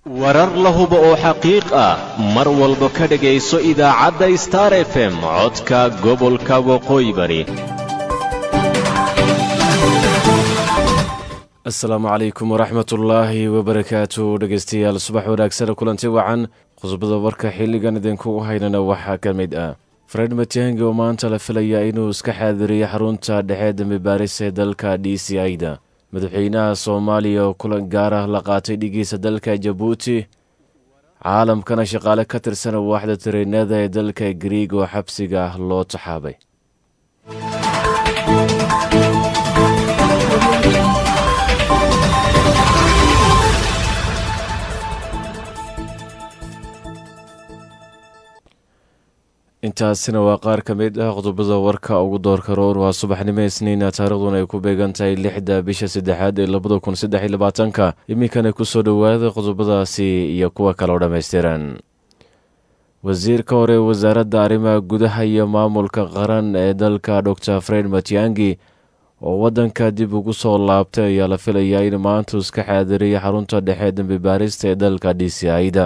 warar la hubo oo xaqiiq ah mar walba ka dhegayso idaacadda star f m codka gobolka waqooyi bari asalaamu calaykum waraxmatullaahi wabarakaatu dhegeystayaal subax wanaagsan kulanti wacan qodobada warka xilligan idinkugu haynana waxaa ka mid ah fred matiangi oo maanta la filayaa inuu iska xaadiriyo xarunta dhexe dambi baaris ee dalka d c i-da madaxweynaha soomaaliya oo kulan gaar ah la qaatay dhigiisa dalka jabuuti caalamkana shaqaale ka tirsan waaxda tareenada ee dalka griig oo xabsiga ah loo taxaabay intaasina waa qaar ka mid ah qodobada warka ugu doorka roor waa subaxnimo isniina taariikhduna ay ku beegan tahay lixda bisha saddexaad ee labada kun saddex iyo labaatanka iminkana kusoo dhowaada qodobadaasi iyo kuwa kale oo dhammaystiran wasiirka hore wasaaradda arrimaha gudaha iyo maamulka qaran ee dalka dor fred matiangi oo waddanka dib ugu soo laabtay ayaa la filayaa in maantu iska xaadiriya xarunta dhexe dambi baarista ee dalka d c i-da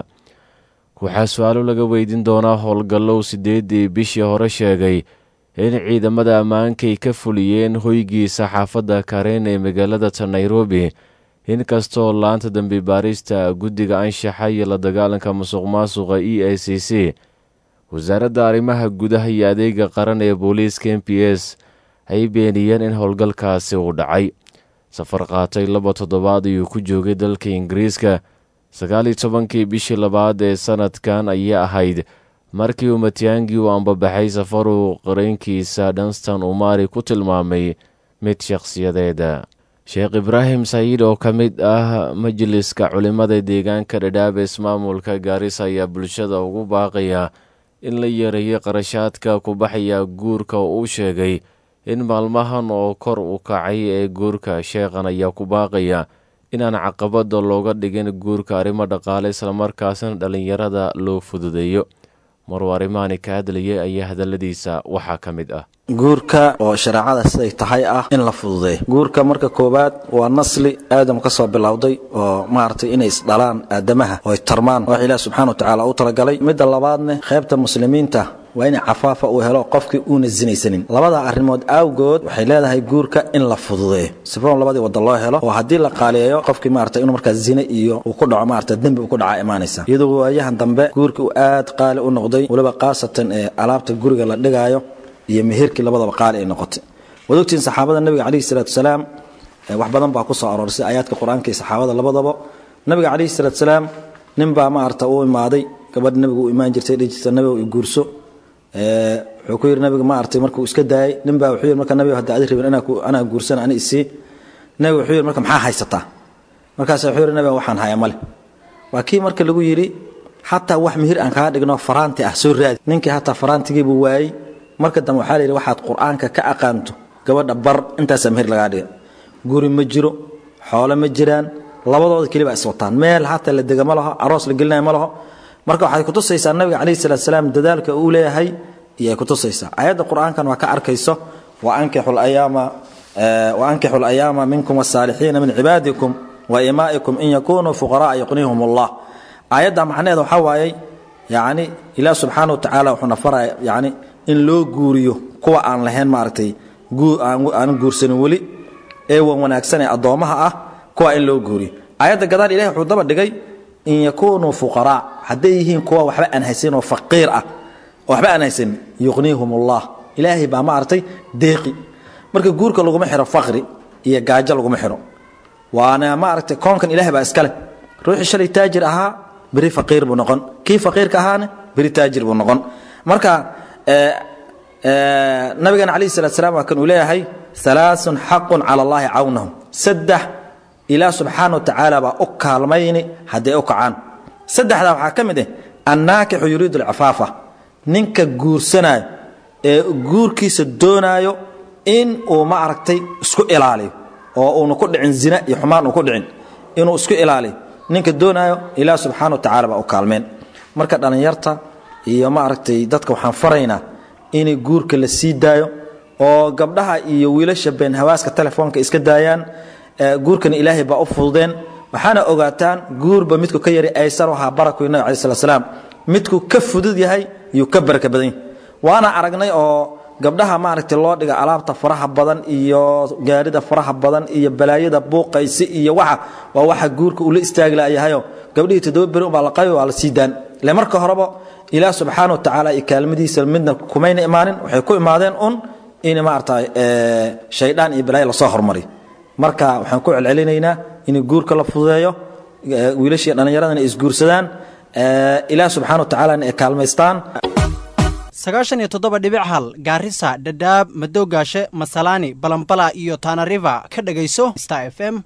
waxaa su-aalo laga weydiin doonaa howlgallow siddeeddii bishii hore sheegay in ciidamada ammaankay ka fuliyeen hoygiisa xaafadda karen ee magaalada ta nairobi inkastoo laanta dambi baarista guddiga anshaxa iyo la dagaalanka musuq maasuqa e a c c wasaaradda arrimaha gudaha iyo adeega qaran ee booliiska m p s ay beeniyeen in howlgalkaasi uu dhacay safar qaatay laba toddobaad ayuu ku joogay dalka ingiriiska sagaal iyo tobankii bishii labaad ee sanadkan ayay ahayd markii uu matiangi uu ambabaxay safaruu qarankiisa dhanstan umari ku tilmaamay mid shakhsiyadeeda sheekh ibraahim sayiid oo ka mid ah majliska culimmada deegaanka dhadhaab ismaamulka gaarisa ayaa bulshada ugu baaqaya in la yareeyo qarashaadka ku baxaya guurka oo uu sheegay in maalmahan oo kor u kacay ee guurka sheekhan ayaa ku baaqaya inaan caqabada looga dhigin guurka arrimo dhaqaale islamarkaasna dhallinyarada loo fududeeyo maruu arrimahani ka hadlayay ayaa hadalladiisa waxaa ka mid ah guurka oo shareecada siday tahay ah in la fududeeyo guurka marka koowaad waa nasli aadam ka soo bilowday oo maaragtay inay isdhalaan aadamaha oo ay tarmaan wax ilaah subxana wa tacaala u talagalay midda labaadne qaybta muslimiinta waa in cafaafa uu helo qofkii uuna zinaysanin labada arrimood awgood waxay leedahay guurka in la fududeeyo sifoon labadii wadda loo helo oo haddii la qaaliyeeyo qofkii maarata inuu markaa zine iyo uu ku dhaco maarata dembi uu ku dhaca imaanaysa iyadoo waayahan dambe guurka uu aad qaali u noqday weliba khaasatan ee alaabta guriga la dhigaayo iyo meherkii labadaba qaali ay noqotay waad ogtiin saxaabada nabiga calayhi salaatu salaam wax badan baa ku soo aroorsay aayaadka qur-aanka iyo saxaabada labadaba nabiga calayhi salaatu salaam nin baa maarata u imaaday gabadh nabiga u imaan jirtay dhihi jirta nabiga i guurso wuxuu ku yidhi nabiga ma artay markuu iska daayay nin baa wuxuu yidhi marka nabiga hadda adi rabin anaa guursana ani isii nabiga wuxuu yidhi marka maxaa haysataa markaasa wuxuu yidhi nabiga waxaan haya male waa kii marka lagu yidhi xataa wax mihir aan kaa dhigno faraanti ah soo raadi ninkii hataa faraantigiibuu waayey marka dambe waxaa la yidhi waxaad qur-aanka ka aqaanto gabadha bar intaasaa mihir lagaa dhiga guri ma jiro xoolo ma jiraan labadooda keliba iswataan meel hataa la dega ma laho aroos la gelinayo ma laho marka waxay kutusaysaa nabiga calayhi salaatu salaam dadaalka uu leeyahay iyay kutusaysaa ayadda qur-aankan waa ka arkayso waankixu layaama minkum wasaalixiina min cibaadikum wa imaa'ikum in yakunuu fuqara'a yuqnihum allah aayadda macnaheeda waxaa waayey yani ilaah subxaana wa tacaala wuxuuna faraya yani in loo guuriyo kuwa aan lahayn maaragtay aan guursanin weli ee wan wanaagsan ee addoommaha ah kuwa in loo guuriyo aayadda gadaal ilahi wuxuu daba dhigay in yakunuu fuqaraa hadday yihiin kuwa waxba aan haysanin oo faqiir ah oo waxba aan haysanin yuqniihum allah ilaahay baa maaragtay deeqi marka guurka laguma xiro faqri iyo gaajo laguma xiro waana maaragtay koonkan ilahay baa iskale ruuxii shalay taajir ahaa beri faqiir buu noqon kii faqiirka ahaana beri taajir buu noqon marka nabigan calayhi salatu salam waa kan uu leeyahay alaaun xaqun cala allahi cawnahum saddex ilaah subxaana wa tacaala baa u kaalmayni hadday u kacaan saddexdaa waxaa ka mid ah annaakixu yuriidu alcifaafa ninka guursanaayo ee guurkiisa doonaayo in uu ma aragtay isku ilaaliyo oo uuna ku dhicin zina iyo xumaan uu ku dhicin inuu isku ilaaliyo ninka doonaayo ilaah subxaana wa tacala baa u kaalmeen marka dhallinyarta iyo ma aragtay dadka waxaan faraynaa inay guurka la sii daayo oo gabdhaha iyo wiilasha been hawaaska telefoonka iska daayaan guurkana ilaahay baa u fududeen waxaana ogaataan guurba midku ka yari aysan ahaa baraku nabi calaih slat slaam midku ka fudud yahay yuu ka baraka badan yahay waana aragnay oo gabdhaha maaragtay loo dhiga alaabta faraha badan iyo gaarida faraha badan iyo balaayada buuqaysi iyo waxa waa waxa guurka ula istaagi layahayo gabdhihii toddoba beri unbaa la qabi waa la sii daan ile marka horeba ilaah subxaana wa tacaala iyo kaalmadiisa midna kumayna imaanin waxay ku imaadeen un in maarata shaydaan iyo balaayo lasoo hormariyo marka waxaan ku celcelinaynaa in guurka la fududeeyo wiilashii dhallinyaradana ay isguursadaan ilaah subxana wa tacaalana ay kaalmaystaan sagaashan iyo toddoba dhibic hal gaarisa dhadhaab madowgaashe masalaani balambala iyo taanariva ka dhegayso star f m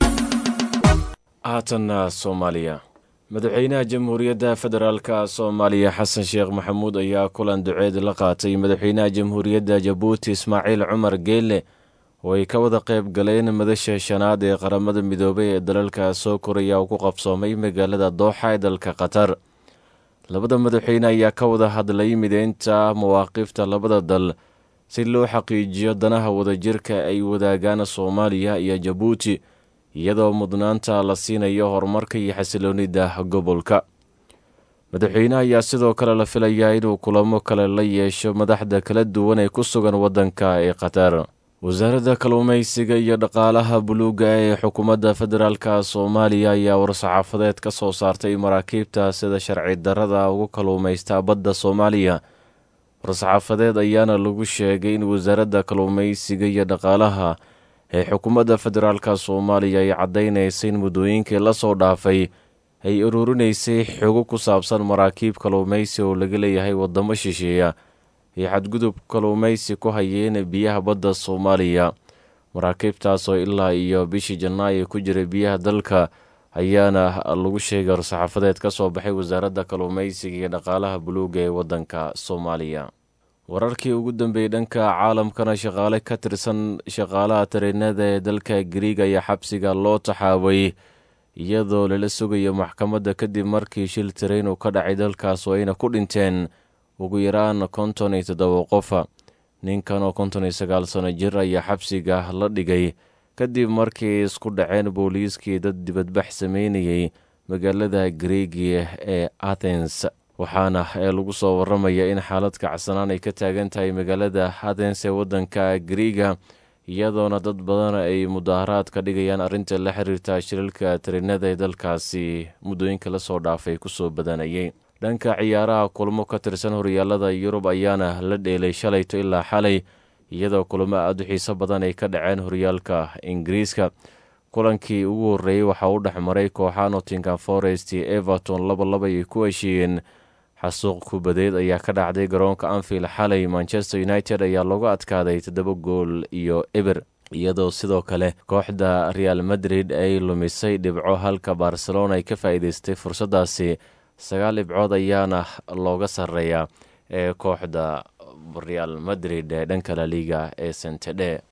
haatanna soomaaliya madaxweynaha jamhuuriyadda federaalka soomaaliya xasan sheekh maxamuud ayaa kulan duceed la qaatay madaxweynaha jamhuuriyadda jabuuti ismaaciil cumar geelle oo ay ka wada qayb galeen madasha shanaad ee qaramada midoobay ee dalalka soo koraya uu ku qabsoomay magaalada dooxa ee dalka qatar labada madaxweyne ayaa ka wada hadlay mideynta mawaaqifta labada dal si loo xaqiijiyo danaha wadajirka ay wadaagaan soomaaliya iyo jabuuti iyadoo mudnaanta la siinayo horumarka iyo xasiloonida gobolka madaxweyneha ayaa sidoo kale la filayaa inuu kulamo kale la yeesho madaxda kala duwan ee ku sugan waddanka ee qatar wasaaradda kalluumaysiga iyo dhaqaalaha buluugga ee xukuumadda federaalka soomaaliya ayaa war-saxaafadeed ka soo saartay maraakiibta sida sharci darrada ugu kalluumaysta badda soomaaliya war-saxaafadeed ayaana lagu sheegay in wasaaradda kalluumaysiga iyo dhaqaalaha ee xukuumadda federaalka soomaaliya ay caddaynaysa in muddooyinkii lasoo dhaafay ay ururinaysay xogo ku saabsan maraakiib kalluumaysi oo laga leeyahay waddamo shisheeya iyo xadgudub kalluumaysi ku hayeen biyaha badda soomaaliya maraakiibtaasoo ilaa iyo bishii janaayo ku jiray biyaha dalka ayaana lagu sheegay war-saxaafadeed ka soo baxay wasaaradda kalluumaysiga iyo dhaqaalaha buluugga ee waddanka soomaaliya wararkii ugu dambeeyey dhanka caalamkana shaqaale ka tirsan shaqaalaha tareenada ee dalka griig ayaa xabsiga loo taxaabay iyadoo lala sugayo maxkamadda kadib markii shil tareen uu ka dhacay dalkaas oo ayna ku dhinteen ugu yaraan konton iyo toddoba qofa ninkan oo konton iyo sagaal sano jir ayaa xabsiga la dhigay kadib markii isku dhaceen booliiskii dad dibadbax sameynayay magaalada griigi ee athens waxaana ee lagu soo waramaya in xaalad kacsanaan ay ka taagan tahay magaalada athens ee waddanka griiga iyadoona dad badan ay mudaaharaad ka dhigayaan arrinta la xiriirta shilalka tarinada ee dalkaasi muddooyinka lasoo dhaafay kusoo badanayay dhanka ciyaaraha kulmo ka tirsan horyaalada yurub ayaana la dheelay shalayto ilaa xalay iyadoo kulamo aada u xiiso badan ay ka dhaceen horyaalka ingiriiska kulankii ugu horreeyey waxaa u dhex maray kooxa nottingham forest iyo everton laba laba ay ku heshiiyeen xasuuq kubadeed ayaa ka dhacday garoonka anfield xalay manchester united ayaa loogu adkaaday toddoba gool iyo eber iyadoo sidoo kale kooxda real madrid ay lumisay dhibco halka barcelona ay ka faa'iideystay fursaddaasi sagaal dhibcood ayaana looga sarreeyaa ee kooxda real madrid ee dhanka la liga ee sentedhe